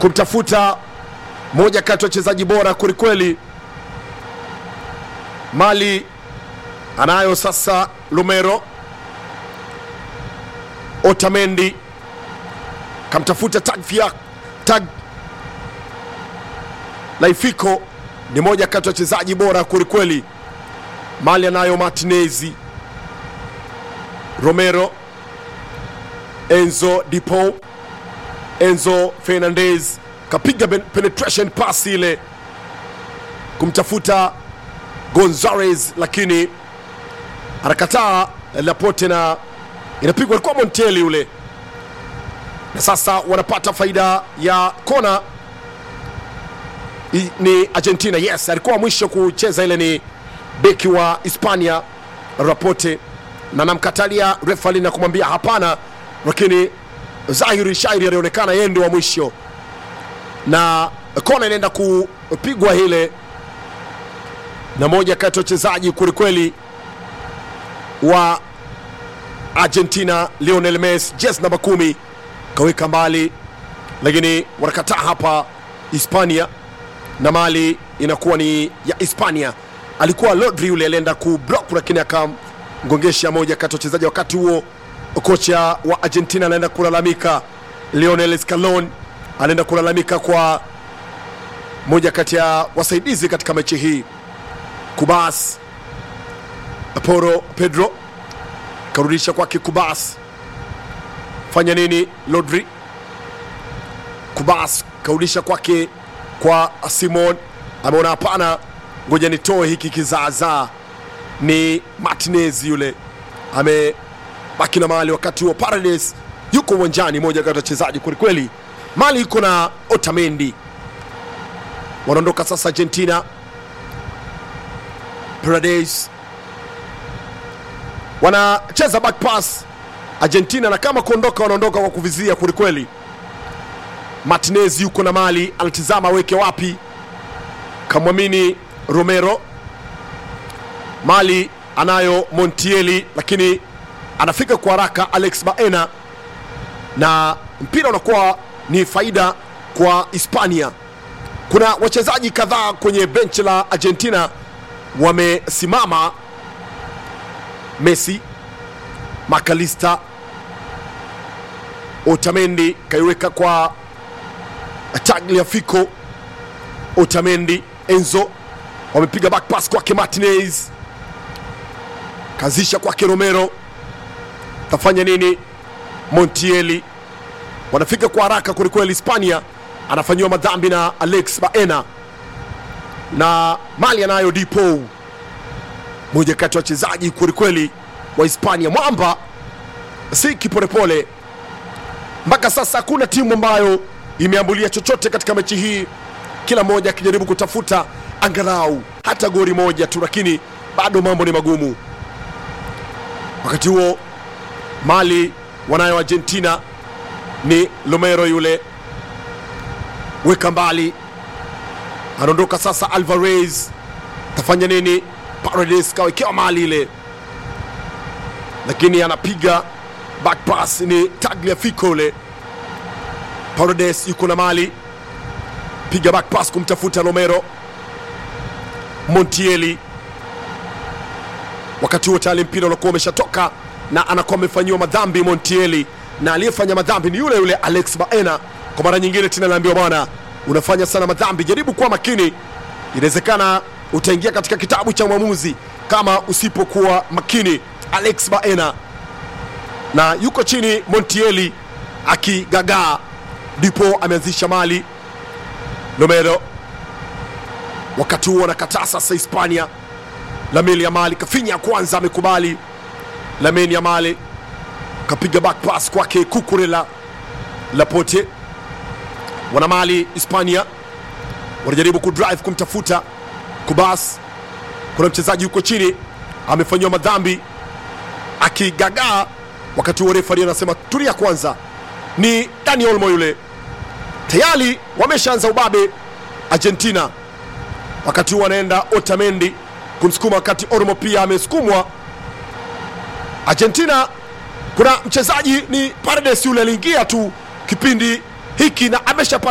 kumtafuta moja kati ya wachezaji bora kwelikweli. Mali anayo sasa Lumero, Otamendi kamtafuta Tagfia Tag Laifiko ni moja kati ya wachezaji bora kwelikweli. Mali anayo Martinezi, Romero, Enzo Dipo, Enzo Fernandez kapiga ben- penetration pass ile kumtafuta Gonzalez, lakini anakataa Laporte na inapigwa, alikuwa Monteli yule, na sasa wanapata faida ya kona I- ni Argentina. Yes, alikuwa mwisho kucheza ile ni beki wa Hispania Rapote, na namkatalia refali na kumwambia hapana, lakini dhahiri shairi alionekana yeye ndio wa mwisho, na kona inaenda kupigwa ile na moja kati ya wachezaji kwelikweli wa Argentina Lionel Messi, jezi namba kumi kaweka mbali, lakini wanakataa hapa Hispania na mali inakuwa ni ya Hispania. Alikuwa Rodri yule alienda kublock, lakini akamgongesha moja kati ya wachezaji. Wakati huo kocha wa Argentina anaenda kulalamika, Lionel Scaloni anaenda kulalamika kwa moja kati ya wasaidizi katika mechi hii, Kubas Poro Pedro karudisha kwake Kubas, fanya nini? Rodri Kubas karudisha kwake kwa Simon, ameona hapana, ngoja nitoe hiki kizaazaa. Ni Martinez yule amebaki na mali, wakati huo Paredes yuko uwanjani, moja kati ya wachezaji kwelikweli. Mali yuko na Otamendi, wanaondoka sasa Argentina. Paredes wanacheza back pass Argentina, na kama kuondoka wanaondoka kwa kuvizia kwelikweli. Martinez yuko na mali, anatizama aweke wapi, kamwamini Romero. Mali anayo Montiel, lakini anafika kwa haraka Alex Baena, na mpira unakuwa ni faida kwa Hispania. Kuna wachezaji kadhaa kwenye benchi la Argentina wamesimama, Messi, Makalista, Otamendi kaiweka kwa Tagliafico, Otamendi, Enzo wamepiga back pass kwake Martinez, kazisha kwake Romero, tafanya nini? Montieli wanafika kwa haraka kwelikweli. Hispania anafanyiwa madhambi na Alex Baena na Mali anayo Dipo, moja kati ya wachezaji kwelikweli wa Hispania. Mwamba si kipolepole mpaka sasa hakuna timu ambayo imeambulia chochote katika mechi hii, kila mmoja akijaribu kutafuta angalau hata goli moja tu, lakini bado mambo ni magumu. Wakati huo Mali wanayo Argentina, ni Romero yule, weka mbali, anaondoka sasa. Alvarez tafanya nini? Paredes kawekewa mali ile, lakini anapiga back pass, ni Tagliafico yule Paredes yuko na mali, piga back pass kumtafuta Romero. Montieli, wakati huo tayari mpira unakuwa umeshatoka na anakuwa amefanyiwa madhambi Montieli, na aliyefanya madhambi ni yule yule Alex Baena. Kwa mara nyingine tena naambiwa bwana, unafanya sana madhambi, jaribu kuwa makini, inawezekana utaingia katika kitabu cha mwamuzi kama usipokuwa makini. Alex Baena na yuko chini Montieli akigagaa ndipo ameanzisha mali Romero. Wakati huo anakataa sasa Hispania. Lamine Yamal kafinya ya kwanza, amekubali. Lamine Yamal kapiga back pass kwake Kukurela Laporte. Wana mali Hispania wanajaribu kudrive kumtafuta Kubas. Kuna mchezaji yuko chini amefanyiwa madhambi akigagaa. Wakati huo refari anasema tulia kwanza ni Dani Olmo yule. Tayari wameshaanza ubabe Argentina, wakati huu anaenda Otamendi kumsukuma, wakati Olmo pia amesukumwa. Argentina kuna mchezaji ni Paredes yule aliingia tu kipindi hiki na ameshapata